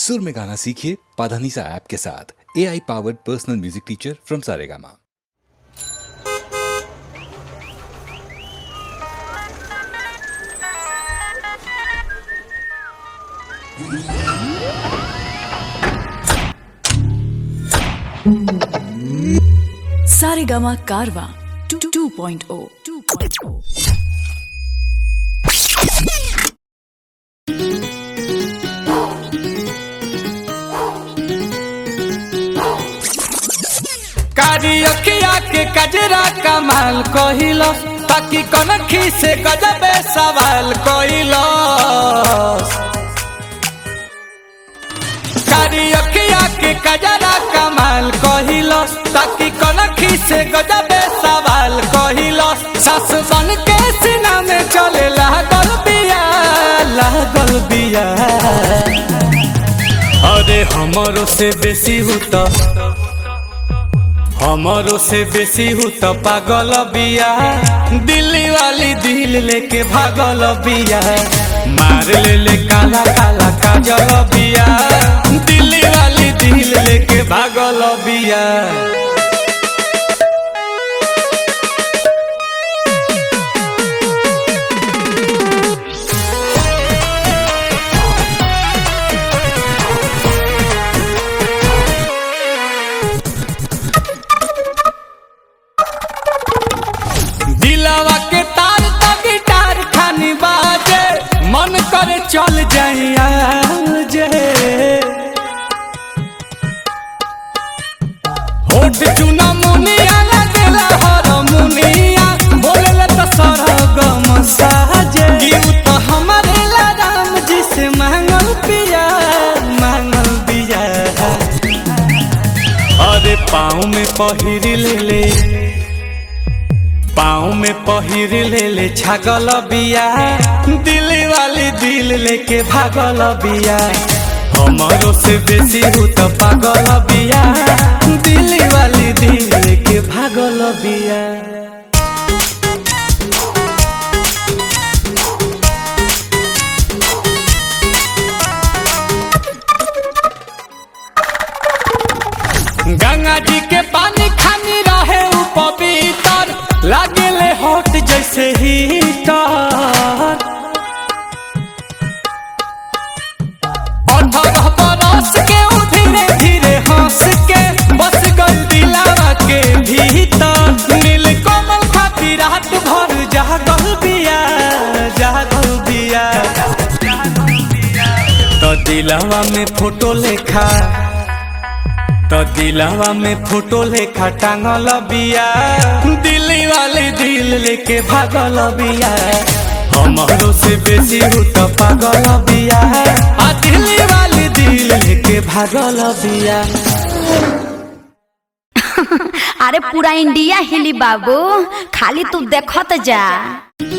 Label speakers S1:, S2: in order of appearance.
S1: सुर में गाना सीखिए पाधानीसा ऐप के साथ A I powered personal music teacher from Saregama
S2: Saregama Carvaan 2.0 2.0
S3: कारी अखिया के कजरा कमाल कहिलो ताकि कनखी से गजबे सवाल कहिलो कारी अखिया के कजरा कमाल कहिलो ताकि कनखी से गजबे सवाल कहिलो सास बन के सीना में चले लागल बिया लागल बिया अरे हमरो से बेसी हुता हमारो से बेसी हूँ तो पागल बिया दिल्ली वाली दिल लेके भागल बिया मार ले ले काला काला काजल बिया दिल्ली वाली दिल लेके भागल बिया दिलावा के तार तो गिटार खानी बाजे मन करे चल जाइया जे होठ चुना मुनिया लगेला हर मुनिया बोलेला तो सरगम साजे गीत तो हमारे ला राम जी से मांगल पिया मांगल पिया अरे पाँव में पहिर ले ले पाँव में पहिर ले ले छागल बिया दिल्ली वाली दिल लेके भागल बिया हमारो से बेसी हूँ तो पागल बिया दिल्ली वाली दिल लेके भागल बिया गंगा जी के पानी खानी रहे उ पवित्र लागेले होट जैसे हीटर अठारह बरस के उ धीरे धीरे हंस के बस गई दिलावा के भीतर नील कमल खाती रात भर जागल बिया जागल बिया तो दिलावा में फोटो लेखा तो दिलावा में फोटो लेखा टांगल बिया दिल्ली वाली दिल लेके भागल बिया हमारो से बेसी हूँ तो पागल बिया आ दिल्ली वाली दिल लेके भागल बिया
S4: अरे पूरा इंडिया हिली बाबू खाली तू देखत जा